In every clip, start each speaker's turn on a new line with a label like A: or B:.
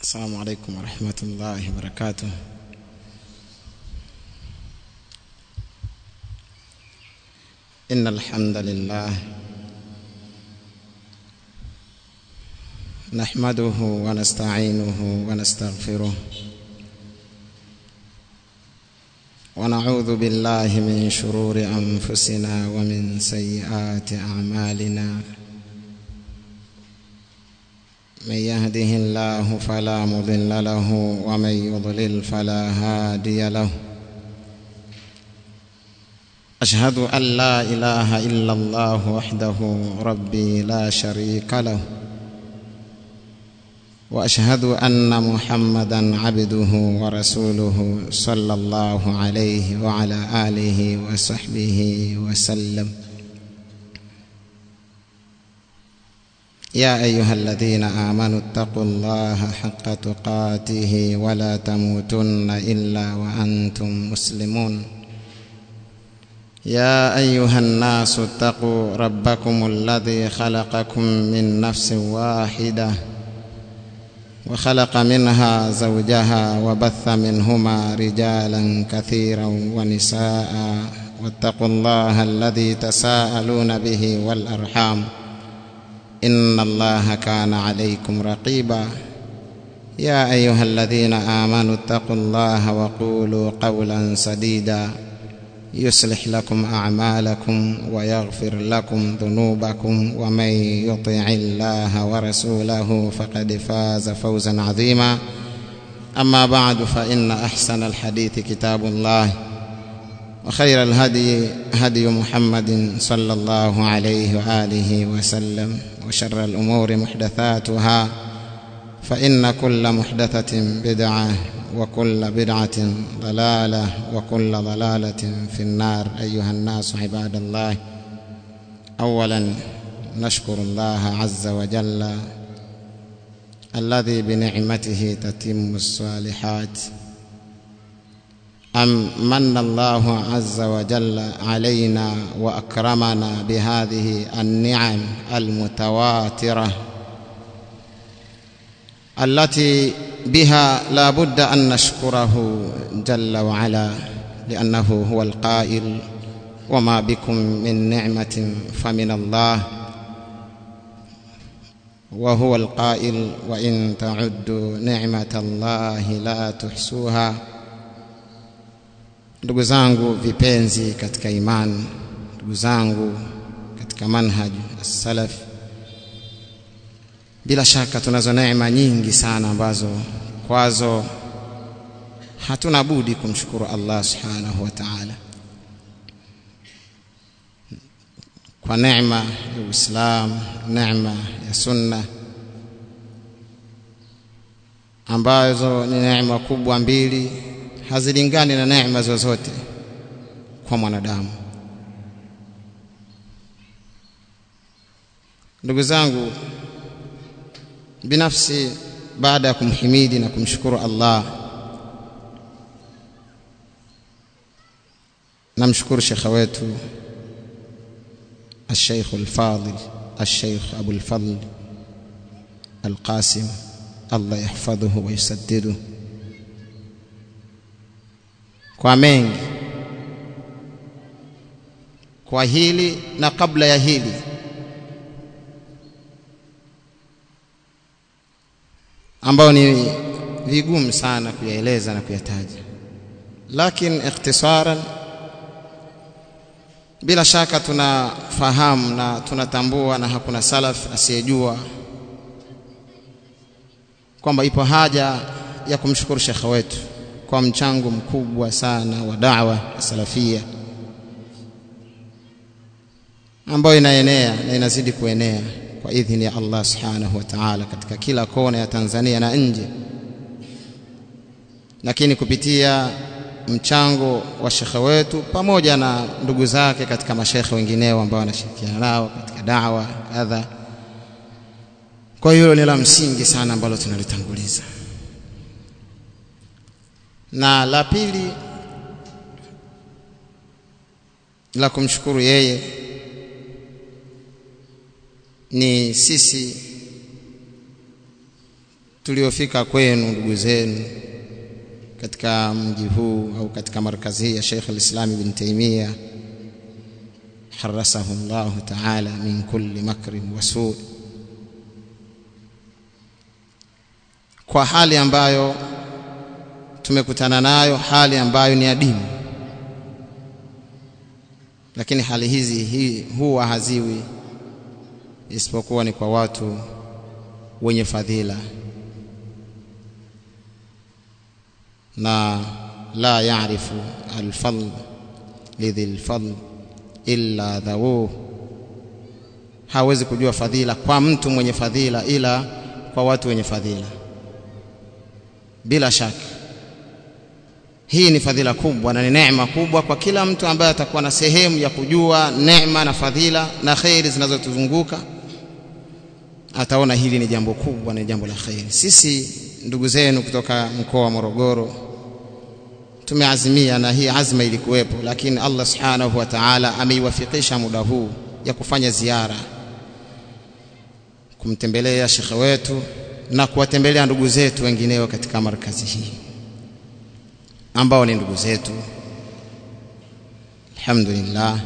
A: السلام عليكم ورحمة الله وبركاته إن الحمد لله نحمده ونستعينه ونستغفره ونعوذ بالله من شرور أنفسنا ومن سيئات أعمالنا من يهده الله فلا مضل له ومن يضلل فلا هادي له أشهد أن لا إله إلا الله وحده ربي لا شريك له وأشهد أن محمدا عبده ورسوله صلى الله عليه وعلى آله وصحبه وسلم يا أيها الذين آمنوا اتقوا الله حق تقاته ولا تموتن إلا وأنتم مسلمون يا أيها الناس اتقوا ربكم الذي خلقكم من نفس واحدة وخلق منها زوجها وبث منهما رجالا كثيرا ونساء واتقوا الله الذي تساءلون به والأرحام إن الله كان عليكم رقيبا يا أيها الذين آمنوا اتقوا الله وقولوا قولا سديدا يصلح لكم أعمالكم ويغفر لكم ذنوبكم ومن يطع الله ورسوله فقد فاز فوزا عظيما أما بعد فإن أحسن الحديث كتاب الله وخير الهدي هدي محمد صلى الله عليه وآله وسلم وشر الأمور محدثاتها فإن كل محدثة بدعة وكل بدعة ضلالة وكل ضلالة في النار أيها الناس عباد الله أولا نشكر الله عز وجل الذي بنعمته تتم الصالحات أم من الله عز وجل علينا وأكرمنا بهذه النعم المتواترة التي بها لا بد أن نشكره جل وعلا لأنه هو القائل وما بكم من نعمة فمن الله وهو القائل وإن تعدوا نعمة الله لا تحصوها ndugu zangu vipenzi katika imani ndugu zangu katika manhaj as-salaf bila shaka tunazo neema nyingi sana ambazo kwazo hatuna budi kumshukuru Allah subhanahu wa ta'ala kwa neema ya Uislamu neema ya sunna ambazo ni neema kubwa mbili hazilingani na neema zozote kwa mwanadamu ndugu zangu binafsi baada ya kumhimidi na kumshukuru Allah namshukuru shekha wetu الشيخ الفاضل الشيخ أبو الفضل القاسم الله يحفظه ويسدده kwa mengi kwa hili na kabla ya hili ambayo ni vigumu sana kuyaeleza na kuyataja lakini ikhtisaran bila shaka tunafahamu na tunatambua na hakuna salaf asiyejua kwamba ipo haja ya kumshukuru shekhe wetu kwa mchango mkubwa sana wa da'wa salafia ambayo inaenea na inazidi kuenea kwa idhini ya Allah subhanahu wa ta'ala katika kila kona ya Tanzania na nje lakini kupitia mchango wa shekhe wetu pamoja na ndugu zake katika mashekhe wengineo ambao wanashirikiana nao katika da'wa kadha kwa hiyo ni la msingi sana ambalo tunalitanguliza na la pili la kumshukuru yeye ni sisi tuliofika kwenu ndugu zenu katika mji huu au katika markazi hii ya Sheikh al-Islam Ibn Taymiyyah harasahu Allah ta'ala min kulli makrin wa su' kwa hali ambayo tumekutana nayo hali ambayo ni adimu lakini hali hizi hii huwa haziwi isipokuwa ni kwa watu wenye fadhila na la yaarifu alfadl lidhi lfadl illa dhawuh hawezi kujua fadhila kwa mtu mwenye fadhila ila kwa watu wenye fadhila bila shaka hii ni fadhila kubwa na ni neema kubwa kwa kila mtu ambaye atakuwa na sehemu ya kujua neema na fadhila na khairi zinazotuzunguka ataona hili ni jambo kubwa ni jambo la khairi sisi ndugu zenu kutoka mkoa wa Morogoro tumeazimia na hii azma ilikuwepo lakini Allah subhanahu wa ta'ala ameiwafikisha muda huu ya kufanya ziara kumtembelea shekhe wetu na kuwatembelea ndugu zetu wengineo katika markazi hii ambao ni ndugu zetu alhamdulillah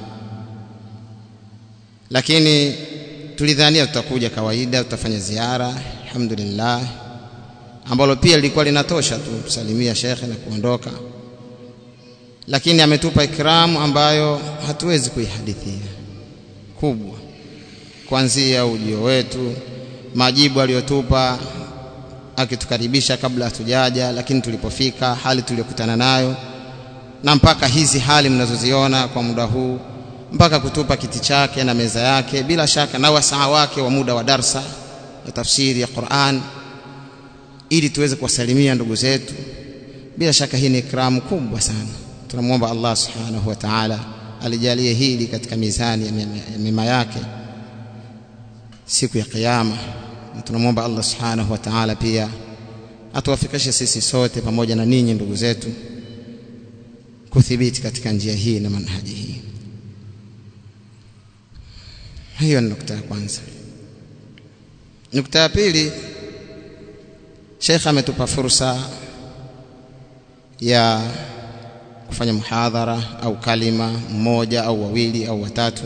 A: lakini tulidhania tutakuja kawaida tutafanya ziara alhamdulillah ambalo pia lilikuwa linatosha tu kusalimia shekhe na kuondoka lakini ametupa ikramu ambayo hatuwezi kuihadithia kubwa kuanzia ujio wetu majibu aliyotupa akitukaribisha kabla hatujaja lakini tulipofika hali tuliyokutana nayo na mpaka hizi hali mnazoziona kwa muda huu mpaka kutupa kiti chake na meza yake bila shaka na wasaa wake wa muda wa darsa ya tafsiri ya Qur'an ili tuweze kuwasalimia ndugu zetu bila shaka hii ni ikramu kubwa sana tunamwomba Allah subhanahu wa ta'ala alijalie hili katika mizani ya mema yake siku ya kiyama tunamwomba Allah subhanahu wa ta'ala pia atuwafikishe sisi sote pamoja na ninyi ndugu zetu kuthibiti katika njia hii na manhaji hii hiyo ni nukta ya kwanza nukta ya pili Sheikh ametupa fursa ya kufanya muhadhara au kalima mmoja au wawili au watatu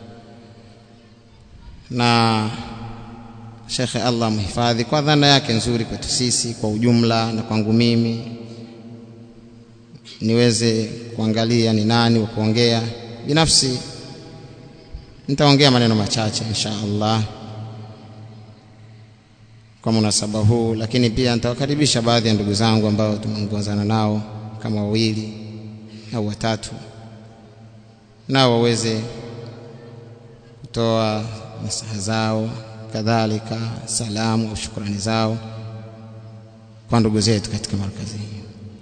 A: na Shekhe Allah mhifadhi kwa dhana yake nzuri kwetu sisi kwa ujumla na kwangu mimi niweze kuangalia ni nani wa kuongea binafsi nitaongea maneno machache insha Allah kwa munasaba huu lakini pia nitawakaribisha baadhi ya ndugu zangu ambao tumeongozana nao kama wawili au watatu nao waweze kutoa nasaha zao kadhalika salamu au shukrani zao kwa ndugu zetu katika markazi hii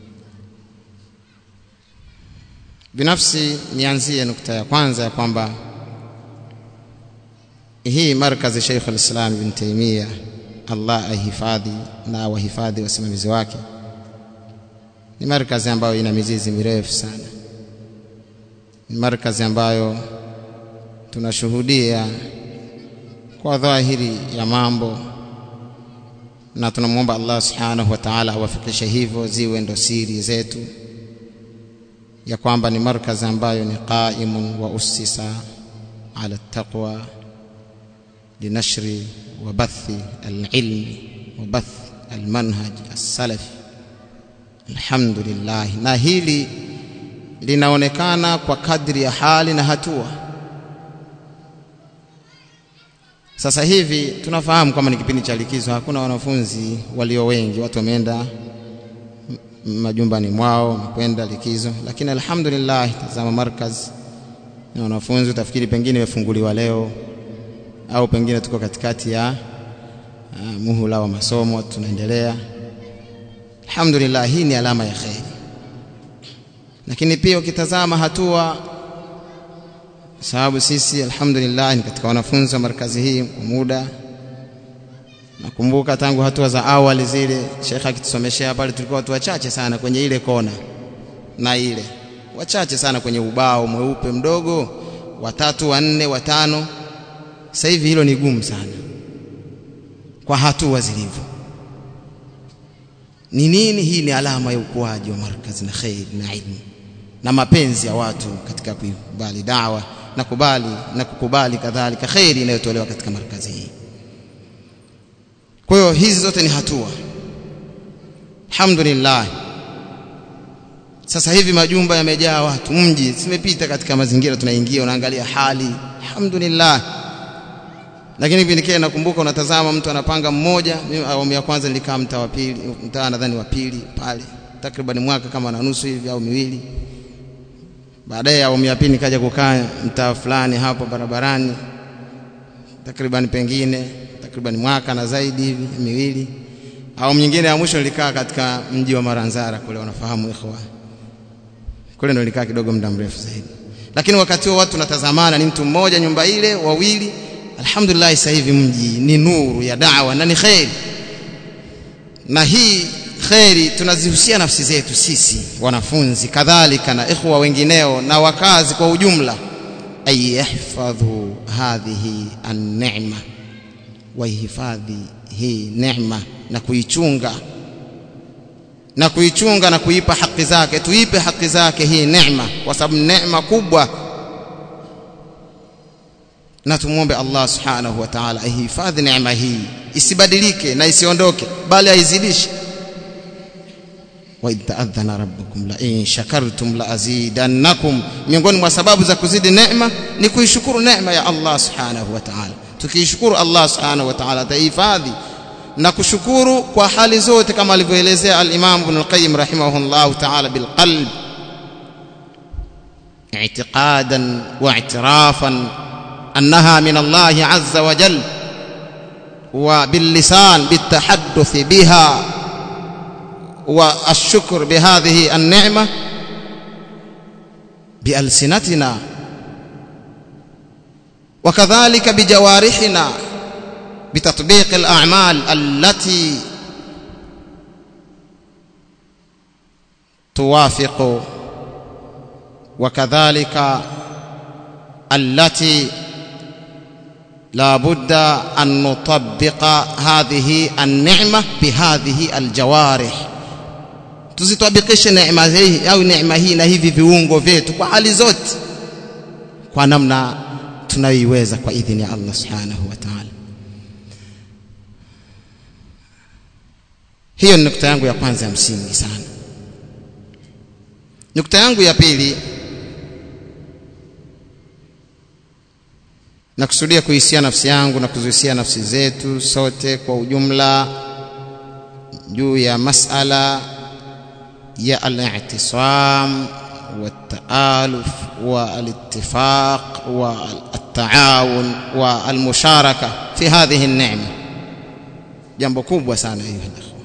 A: binafsi nianzie nukta ya kwanza ya kwamba hii markazi Sheikh al-Islam Ibn Taymiyyah Allah ahifadhi na wahifadhi wasimamizi wake ni markazi ambayo ina mizizi mirefu sana ni markazi ambayo tunashuhudia kwa dhahiri ya mambo na tunamwomba Allah subhanahu wa ta'ala awafikishe hivyo ziwe ndo siri zetu ya kwamba ni markazi ambayo ni qaimun wa ussisa ala taqwa linashri wa bathi alilmi wa bath almanhaj as-salafi alhamdulillah na hili linaonekana kwa kadri ya hali na hatua sasa hivi tunafahamu kwamba ni kipindi cha likizo hakuna wanafunzi walio wengi watu wameenda majumbani mwao wamekwenda likizo lakini alhamdulillah tazama markaz na wanafunzi utafikiri pengine imefunguliwa leo au pengine tuko katikati ya uh, muhula wa masomo tunaendelea alhamdulillah hii ni alama ya kheri lakini pia ukitazama hatua sababu sisi alhamdulillah ni katika wanafunzi wa markazi hii kwa muda nakumbuka tangu hatua za awali zile shekha akitusomeshea pale tulikuwa watu wachache sana kwenye ile kona na ile wachache sana kwenye ubao mweupe mdogo watatu wanne watano sasa hivi hilo ni gumu sana kwa hatua zilivyo ni nini hii ni alama ya ukuaji wa markazi na khair na ilmu na mapenzi ya watu katika kuikubali dawa na kubali na kukubali kadhalika khairi inayotolewa katika markazi hii kwa hiyo hizi zote ni hatua alhamdulillah sasa hivi majumba yamejaa watu mji simepita katika mazingira tunaingia unaangalia hali alhamdulillah lakini kipindi kile nakumbuka unatazama mtu anapanga mmoja mimi awamu ya kwanza nilikaa mtaa wa pili mtaa nadhani wa pili pale takriban mwaka kama na nusu hivi au miwili baadaye awamu ya pili nikaja kukaa mtaa fulani hapo barabarani takriban pengine takriban mwaka na zaidi hivi miwili awamu nyingine ya mwisho nilikaa katika mji wa Maranzara kule wanafahamu ikhwa kule ndo nilikaa kidogo muda mrefu zaidi lakini wakati huo watu tunatazamana ni mtu mmoja nyumba ile wawili alhamdulillah sasa hivi mji ni nuru ya da'wa na ni khairi na hii khairi tunazihusia nafsi zetu sisi wanafunzi kadhalika na ikhwa wengineo na wakazi kwa ujumla ay yahfadhu hadhihi an-ni'ma waihifadhi hii neema na kuichunga na kuichunga na kuipa haki zake tuipe haki zake hii neema kwa sababu neema kubwa na tumuombe Allah subhanahu wa ta'ala aihifadhi neema hii isibadilike na isiondoke bali aizidishe wa idhadhana rabbukum la in shakartum la azidannakum miongoni mwa sababu za kuzidi neema ni kuishukuru neema ya Allah subhanahu wa ta'ala tukishukuru Allah subhanahu wa ta'ala atahifadhi na kushukuru kwa hali zote kama alivyoelezea al-Imam Ibn al-Qayyim rahimahullah ta'ala bil qalb i'tiqadan wa i'tirafan annaha min Allah azza wa jalla wa bil lisan bit tahadduth biha wa ash-shukr bi hadhihi an-ni'mah bi alsinatina وكذلك بجوارحنا بتطبيق الأعمال التي توافق وكذلك التي لا بد أن نطبق هذه النعمة بهذه الجوارح tuzitabikishe neema hii au neema hii na hivi viungo vyetu kwa hali zote kwa namna tunayoiweza kwa idhini ya Allah subhanahu wa ta'ala hiyo ni nukta yangu ya kwanza ya msingi sana nukta yangu ya pili nakusudia kuhisia nafsi yangu na kuzuhisia nafsi zetu sote kwa ujumla juu ya masala ya al-i'tisam والتآلف والاتفاق والتعاون والمشاركة في هذه النعمة جنب كوب sana أيها الأخوة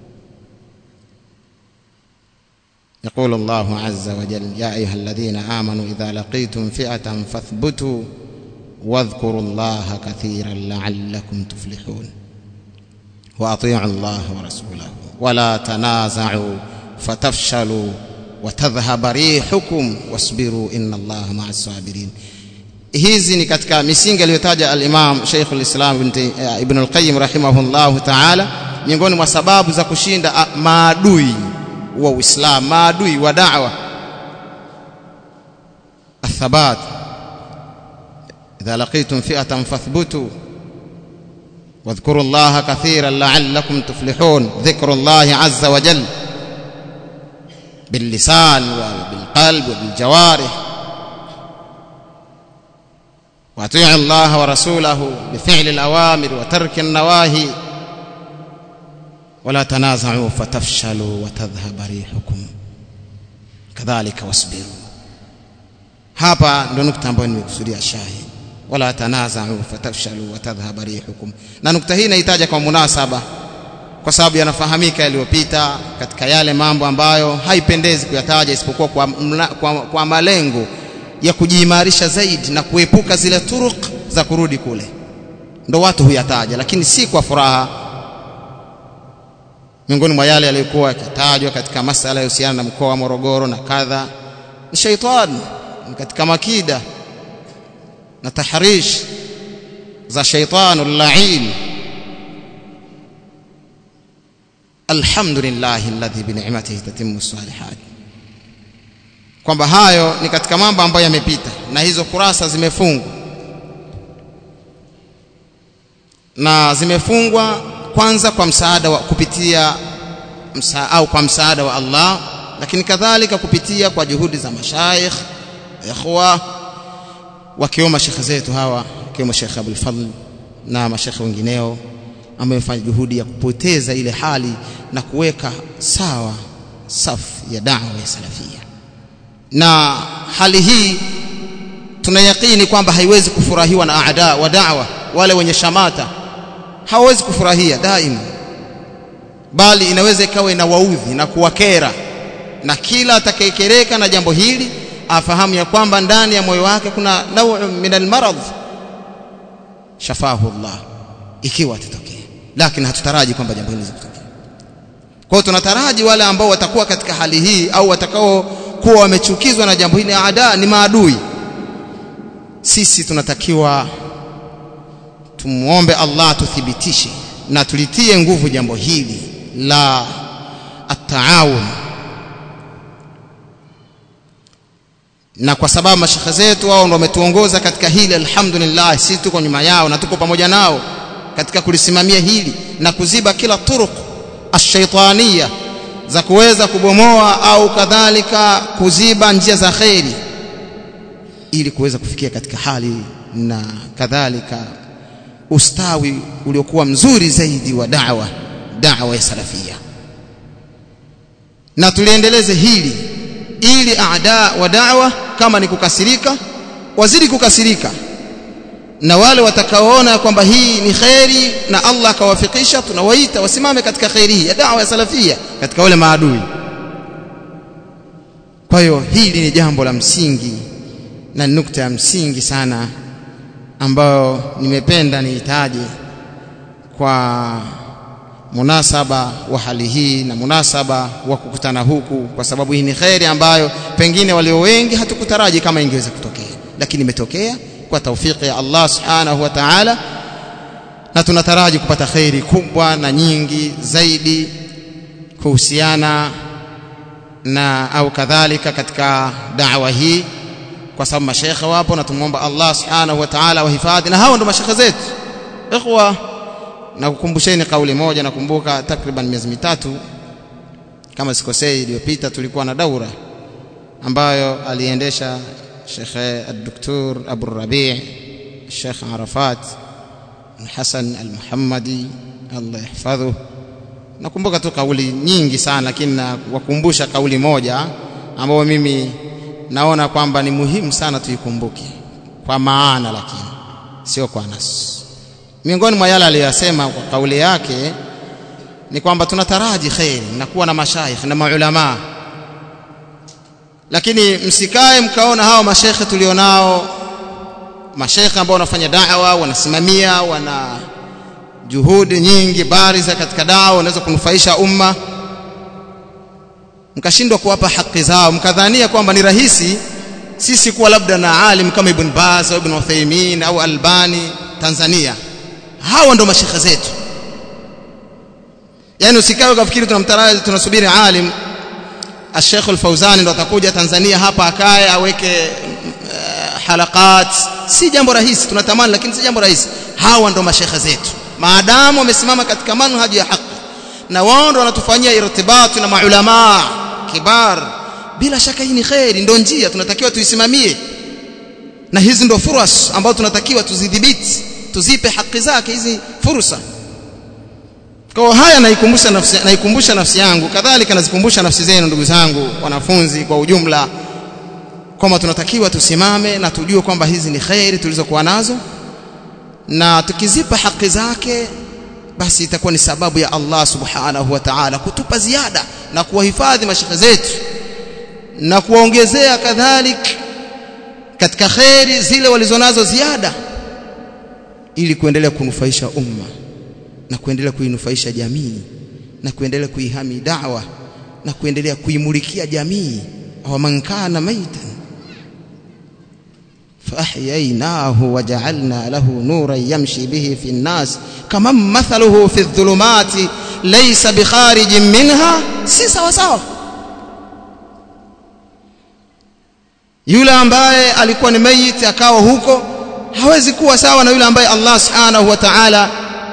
A: يقول الله عز وجل يا أيها الذين آمنوا إذا لقيتم فئة فاثبتوا واذكروا الله كثيرا لعلكم تفلحون وأطيعوا الله ورسوله ولا تنازعوا فتفشلوا watadhhab rihukum wasbiru inna allaha ma'a sabirin hizi ni katika misingi aliyotaja al-Imam Sheikh al-Islam Ibn al-Qayyim rahimahullah ta'ala miongoni mwa sababu za kushinda maadui wa Uislamu maadui wa da'wa athabat idha laqitum fi'atan fathbutu واذكروا الله كثيرا لعلكم تفلحون ذكر الله عز وجل باللسان وبالقلب وبالجوارح واطيعوا الله ورسوله بفعل الاوامر وترك النواهي ولا تنازعوا فتفشلوا وتذهب ريحكم كذلك واصبروا hapa ndo nukta ambayo nimekusudia shahid wala tanaza'u fatafshalu wa tadhhab rihukum na nukta hii inahitaji kwa munasaba kwa sababu yanafahamika yaliyopita katika yale mambo ambayo haipendezi kuyataja isipokuwa kwa, mla, kwa, kwa malengo ya kujiimarisha zaidi na kuepuka zile turuq za kurudi kule ndo watu huyataja lakini si kwa furaha miongoni mwa yale yaliyokuwa yakitajwa katika masala yahusiana na mkoa wa Morogoro na kadha ni shaitani katika makida na tahrish za shaitanu lain alhamdulillahi alladhi bi ni'matihi tatimmu salihat kwamba hayo ni katika mambo ambayo yamepita na hizo kurasa zimefungwa na zimefungwa kwanza kwa msaada wa kupitia msa, au kwa msaada wa Allah lakini kadhalika kupitia kwa juhudi za mashaikh ikhwa wakiwemo mashekhe zetu hawa wakiwemo Sheikh Abdul Fadl na mashekhe wengineo ambao wamefanya juhudi ya kupoteza ile hali na kuweka sawa safu ya da'wa ya salafia na hali hii tunayakini kwamba haiwezi kufurahiwa na aada wa da'wa wale wenye shamata hawawezi kufurahia daima bali inaweza ikawa ina waudhi na kuwakera na kila atakayekereka na jambo hili afahamu ya kwamba ndani ya moyo wake kuna nau min almarad shafahu Allah ikiwa atatokea lakini hatutaraji kwamba jambo hili litatokea kwa hiyo tunataraji wale ambao watakuwa katika hali hii au watakao kuwa wamechukizwa na jambo hili ada ni maadui sisi tunatakiwa tumuombe Allah tuthibitishe na tulitie nguvu jambo hili la at-taawun na kwa sababu mashekhe zetu wao ndio wametuongoza katika hili alhamdulillah sisi tuko nyuma yao na tuko pamoja nao katika kulisimamia hili na kuziba kila turuq ash-shaytaniya za kuweza kubomoa au kadhalika kuziba njia za kheri ili kuweza kufikia katika hali na kadhalika ustawi uliokuwa mzuri zaidi wa da'wa da'wa ya salafia na tuliendeleze hili ili aada wa da'wa kama ni kukasirika wazidi kukasirika na wale watakaoona kwamba hii ni kheri na Allah akawafikisha tunawaita wasimame katika kheri hii ya da'wa ya salafia katika wale maadui kwa hiyo hili ni jambo la msingi na nukta ya msingi sana ambayo nimependa niitaje kwa munasaba wa hali hii na munasaba wa kukutana huku kwa sababu hii ni kheri ambayo pengine walio wengi hatukutaraji kama ingeweza kutokea lakini imetokea kwa taufiki ya Allah subhanahu wa ta'ala na tunataraji kupata kheri kubwa na nyingi zaidi kuhusiana na au kadhalika katika da'wa hii kwa sababu mashekhe wapo na tumuomba Allah subhanahu wa ta'ala wahifadhi na hao ndio mashekhe zetu ikhwa na kukumbusheni kauli moja nakumbuka takriban miezi mitatu kama sikosei iliyopita tulikuwa na daura ambayo aliendesha Sheikh Dr. Abu Rabi' Sheikh Arafat Hassan Al-Muhammadi Allah yahfadhu nakumbuka tu kauli nyingi sana lakini nawakumbusha kauli moja ambayo mimi naona kwamba ni muhimu sana tuikumbuke kwa maana lakini sio kwa nas miongoni mwa yale aliyosema kwa kauli yake ni kwamba tunataraji khairi na kuwa na mashaikh na maulama lakini msikae mkaona hao mashekhe tulionao mashekhe ambao wanafanya da'wa wanasimamia wana juhudi nyingi bariza katika dawa wanaweza kunufaisha umma mkashindwa kuwapa haki zao mkadhania kwamba ni rahisi sisi kuwa labda na alim kama Ibn Baz au Ibn Uthaymeen au Albani Tanzania hawa ndo mashekhe zetu yani usikae ukafikiri tunamtaraji tunasubiri alim Sheikh Al-Fauzani ndo atakuja Tanzania hapa akae aweke uh, halakat si jambo rahisi tunatamani lakini si jambo rahisi hawa ndo mashekhe zetu maadamu wamesimama katika manhaji ya haki na wao ndo wanatufanyia irtibati na maulama kibar bila shaka hii ni khairi ndo njia tunatakiwa tuisimamie na hizi ndo furas ambazo tunatakiwa tuzidhibiti tuzipe haki zake hizi fursa kwa haya naikumbusha nafsi naikumbusha nafsi yangu kadhalika nazikumbusha nafsi zenu ndugu zangu wanafunzi kwa ujumla kwamba tunatakiwa tusimame na tujue kwamba hizi ni khairi tulizokuwa nazo na tukizipa haki zake basi itakuwa ni sababu ya Allah subhanahu wa ta'ala kutupa ziada na kuwahifadhi mashekhe zetu na kuwaongezea kadhalik katika khairi zile walizonazo ziada ili kuendelea kunufaisha umma na kuendelea kuinufaisha jamii na kuendelea kuihami da'wa na kuendelea kuimulikia jamii au man kana maitan فأحييناه وجعلنا له نورا يمشي به في الناس كمن مثله في الظلمات laysa bikharijin minha si sawa sawa yule ambaye alikuwa ni mayit akawa huko hawezi kuwa sawa na yule ambaye Allah subhanahu wa ta'ala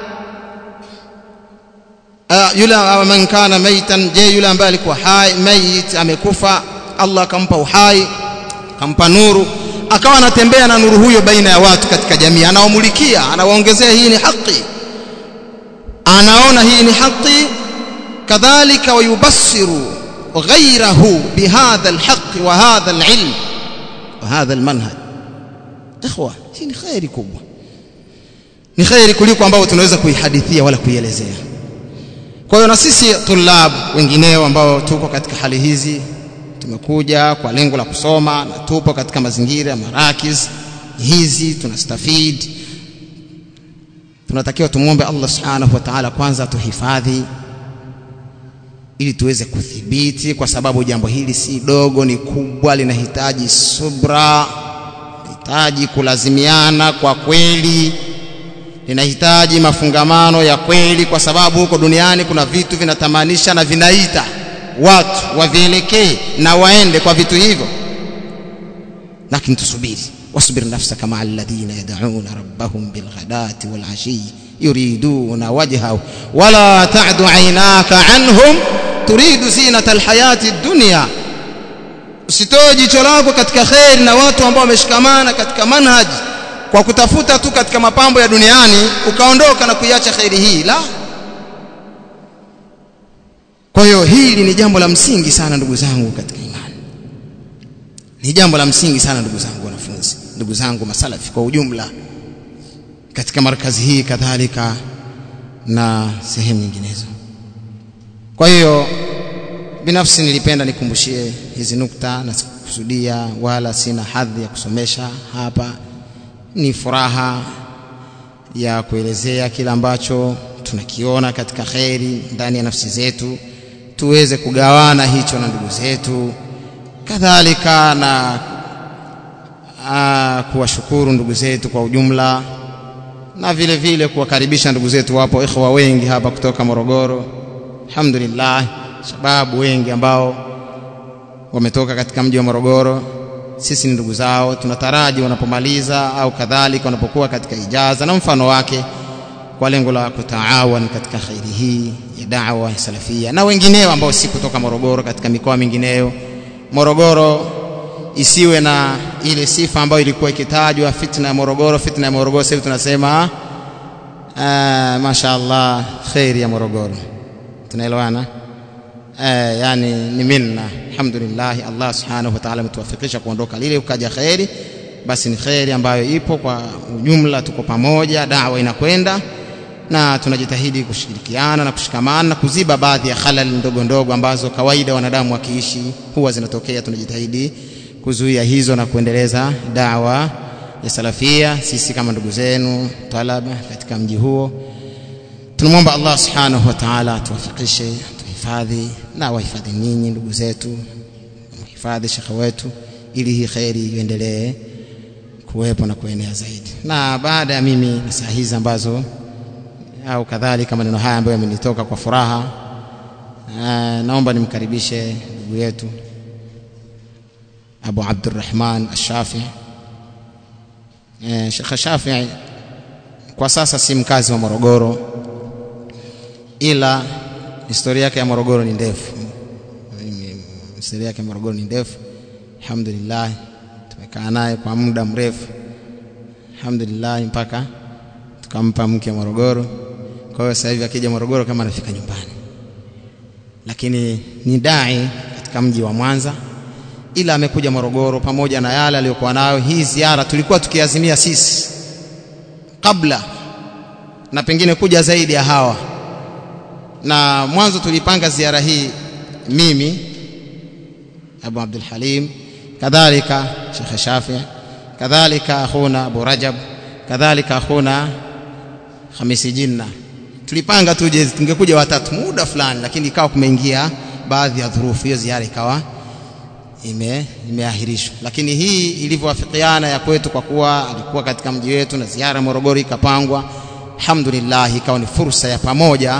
A: uh, yule man kana maitan je yule ambaye alikuwa hai mayit amekufa Allah akampa uhai akampa nuru akawa anatembea na nuru huyo baina ya watu katika jamii anawamulikia anawaongezea hii ni haki anaona hii ni haki kadhalika wayubassiru ghayrahu bihadha alhaq wa hadha alilm wa hadha almanhaj ikhwa hii ni khairi kubwa ni khairi kuliko ambao tunaweza kuihadithia wala kuielezea kwa hiyo na sisi tulab wengineo ambao tuko katika hali hizi tumekuja kwa lengo la kusoma na tupo katika mazingira ya marakiz hizi tunastafid tunatakiwa tumwombe Allah subhanahu wa ta'ala kwanza tuhifadhi ili tuweze kuthibiti kwa sababu jambo hili si dogo ni kubwa linahitaji subra linahitaji kulazimiana kwa kweli linahitaji mafungamano ya kweli kwa sababu huko duniani kuna vitu vinatamanisha na vinaita watu wavielekee na waende kwa vitu hivyo lakini tusubiri wasbir nafsaka maa alladhina yad'una rabbahum bilghadati walashi yuriduna wajhahu wala ta'du aynaka anhum turidu zinata alhayati dunya usitoe jicho lako katika khair na watu ambao wameshikamana katika manhaji kwa kutafuta tu katika mapambo ya duniani ukaondoka na kuiacha khairi hii la kwa hiyo hili ni jambo la msingi sana ndugu zangu katika imani ni jambo la msingi sana ndugu zangu wanafunzi ndugu zangu masalafi kwa ujumla katika markazi hii kadhalika na sehemu nyinginezo kwa hiyo binafsi nilipenda nikumbushie hizi nukta na sikukusudia wala sina hadhi ya kusomesha hapa ni furaha ya kuelezea kila ambacho tunakiona katika kheri ndani ya nafsi zetu tuweze kugawana hicho na ndugu zetu kadhalika na kuwashukuru ndugu zetu kwa ujumla na vile vile kuwakaribisha ndugu zetu wapo ikhwa wengi hapa kutoka Morogoro alhamdulillah sababu wengi ambao wametoka katika mji wa Morogoro sisi ni ndugu zao tunataraji wanapomaliza au kadhalika wanapokuwa katika ijaza na mfano wake kwa lengo la kutaawan katika khairi hii ya da'wa ya salafia na wengineo ambao si kutoka Morogoro katika mikoa mingineyo Morogoro isiwe na ile sifa ambayo ilikuwa ikitajwa fitna ya Morogoro fitna ya Morogoro sasa tunasema uh, mashaallah khairi ya Morogoro tunaelewana eh, yani ni minna alhamdulillah Allah subhanahu wa ta'ala ametuwafikisha kuondoka lile ukaja khairi basi ni khairi ambayo ipo kwa ujumla tuko pamoja dawa inakwenda na tunajitahidi kushirikiana na kushikamana na kuziba baadhi ya halal ndogo ndogo ambazo kawaida wanadamu wakiishi huwa zinatokea tunajitahidi kuzuia hizo na kuendeleza dawa ya salafia sisi kama ndugu zenu talaba katika mji huo tunamwomba Allah subhanahu wa ta'ala atuwafikishe tuhifadhi na wahifadhi ninyi ndugu zetu mhifadhi shekhe wetu ili hii khairi iendelee kuwepo na kuenea zaidi na baada ya mimi na saa hizi ambazo au kadhalika maneno haya ambayo yamenitoka kwa furaha naomba nimkaribishe ndugu yetu Abu Abdurrahman Ash-Shafi eh, Sheikh Shafi kwa sasa si mkazi wa Morogoro ila historia yake ya Morogoro ni ndefu historia yake ya Morogoro ni ndefu alhamdulillah tumekaa naye kwa muda mrefu alhamdulillah mpaka tukampa mke Morogoro kwa hiyo sasa hivi akija Morogoro kama anafika nyumbani lakini ni dai katika mji wa Mwanza ila amekuja Morogoro pamoja na yale aliyokuwa nayo hii ziara tulikuwa tukiazimia sisi kabla na pengine kuja zaidi ya hawa na mwanzo tulipanga ziara hii mimi Abu Abdul Halim kadhalika Sheikh Shafi kadhalika akhuna Abu Rajab kadhalika akhuna Hamisi Jinna tulipanga tuje tungekuja watatu muda fulani lakini ikawa kumeingia baadhi ya dhurufu hiyo ziara ikawa ime imeahirishwa lakini hii ilivyowafikiana ya kwetu kwa kuwa alikuwa katika mji wetu na ziara Morogoro ikapangwa alhamdulillah ikawa ni fursa ya pamoja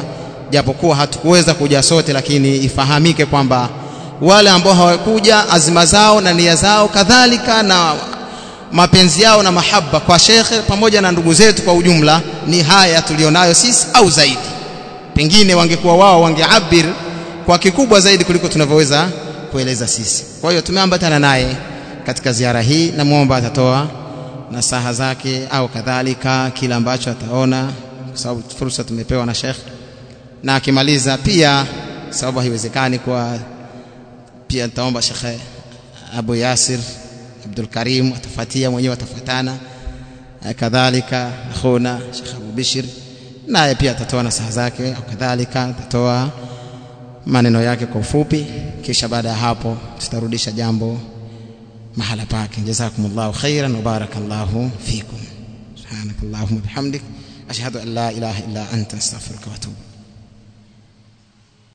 A: japokuwa hatukuweza kuja sote lakini ifahamike kwamba wale ambao hawakuja azima zao na nia zao kadhalika na mapenzi yao na mahaba kwa shekhe pamoja na ndugu zetu kwa ujumla ni haya tulionayo sisi au zaidi pengine wangekuwa wao wangeabir kwa kikubwa zaidi kuliko tunavyoweza kueleza sisi kwa hiyo tumeambatana naye katika ziara hii namwomba atatoa nasaha zake au kadhalika kila ambacho ataona kwa sababu fursa tumepewa na shekhe na akimaliza pia sababu haiwezekani kwa pia nitaomba shekhe Abu Yasir Abdul Karim atafuatia mwenyewe atafuatana kadhalika akhuna Sheikh Abu Bishir naye pia atatoa nasaha zake au kadhalika atatoa maneno yake kwa ufupi kisha baada ya hapo tutarudisha jambo mahala pake jazakumullahu khairan wa barakallahu fikum subhanakallahumma bihamdik ashhadu an la ilaha illa anta astaghfiruka wa atubu